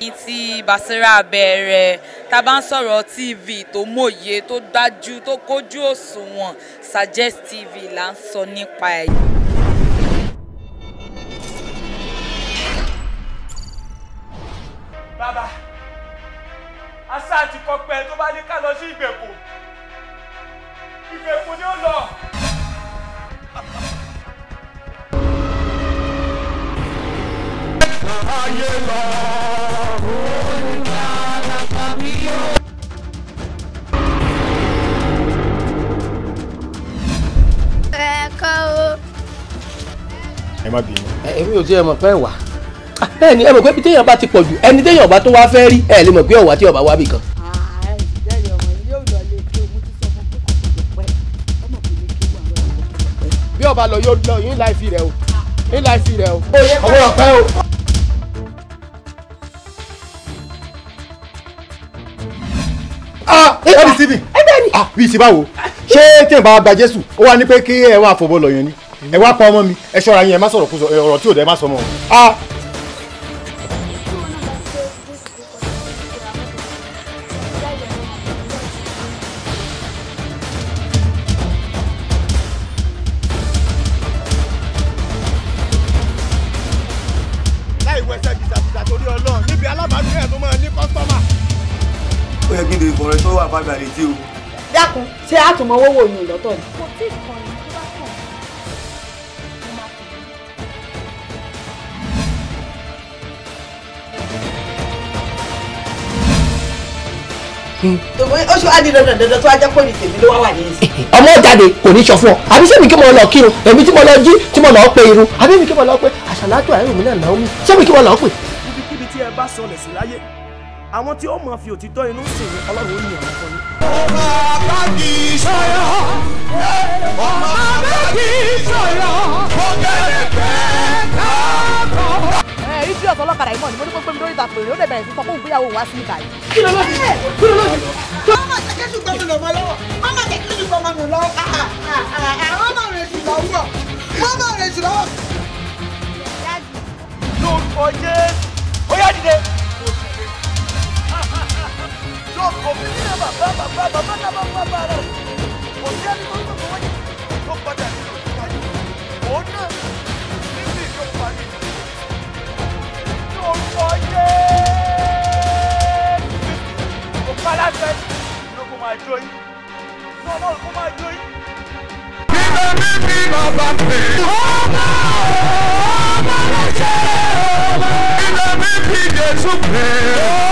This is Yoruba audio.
tí Basira bẹ̀rẹ̀ tá a bá ń sọ̀rọ̀ tv tó mòye tó dájú tó kójú òṣùwọ̀n Suggest TV là ń sọ nípa ẹ̀. bàbá asa àti kọpẹ tó bá ní ká lọ sí ìgbèkùn ìgbèkùn ni ó lọ. ayé lọ. ẹ̀kọ́ o. ẹ má bínú. èmi ò tiẹ̀ mọ̀ pé wà bẹ́ẹ̀ ni ẹ mọ̀ pé bí téèyàn bá ti pọ̀ jù ẹni téèyàn bá tó wá fẹ́ rí ẹ lè mọ̀ pé ọ̀wá tí ọba wá bì kan. bí ọba lọ yóò lọ yín láì fi rẹ o yín láì fi rẹ o. ọwọ́ ọ̀pẹ o. ah ẹ bí síbi ah bí ti báwo ṣé tí ẹ bá gba jésù ó wá ní pé kí ẹ wá fọbọ lọ yẹn ni ẹ wá pa ọmọ mi ẹ ṣọ́ra yín ẹ má sọ̀rọ̀ kú sọ ọ̀rọ̀ tí ò dẹ ẹ má sọ mọ́ o. ah láì wẹsẹ̀ bìtàbìtà torí ọlọ́run níbi alábàágbé ẹ̀ tó máa ní kọ́sítọ́mà. ó yẹ kí n bèrè fọ̀rọ̀ tó wà fábíà létí o. dákun ṣé àtúmọ̀ owó wò yín lọ́tọ̀ ni. kò tí ì kàn yín tó bá kàn. ó ṣe wá di dandan dandan tó wá jẹ́ pé ní tèmi ló wá wà ní ìsìn. ọmọ jáde kò ní sọ fún ọ àbí sẹ́mi kí mo lọ kírun èmi tí mo lọ jí tí mo lọ pe irun àbí mi kí mo lọ pe àṣàlájọ àìrùn mi náà náà mi sẹ́mi kí mo lọ pe. ibikíbi tí ẹ bá sọlẹ̀ sí láyé àwọn tí ó mọ̀ fi òtítọ́ inú sìn ní ọlọ́run ó yàn wọ́n fún yín. ọmọ abájí sọ̀rọ̀ ọmọ abájí sọ̀rọ̀ ọ̀gẹ̀dẹ̀gbẹ̀ káàkó. ẹ ibi ọ̀sán ọlọ́kadà yìí mọ̀ ni mo ní kó gbé mi lórí ìtàpè rẹ̀ ó dẹ̀ bẹ̀rẹ̀ sí sọ fún ìgbéyàwó wa sí ìkà yìí. mama jẹ́ kí ṣùgbọ́n mi lọ mọ́ lọ́wọ́ mama jẹ́ kí ṣùgbọ́n mi lọ lọ́wọ́ mama rẹ̀ sì lọ́wọ́ mama rẹ̀ sì lọ́wọ́. lórúkọ jésù ó yá dìde. lórúkọ mi ní bàbá bàbá bàbá náà bàbá bàbá rẹ kò sí ẹni tó ń tó wọ́n yìí tó padà nínú ìpàdé òun náà níbi ìjọpàdé lórúkọ jésù kò pa láṣẹ ló kó máa jó yín ní ọlọ́run kó máa jó yín. Ilé mi bí bàbá pè. Ọmọ ọmọ ló ṣe ọmọ. Ilé mi bí Jésù pè.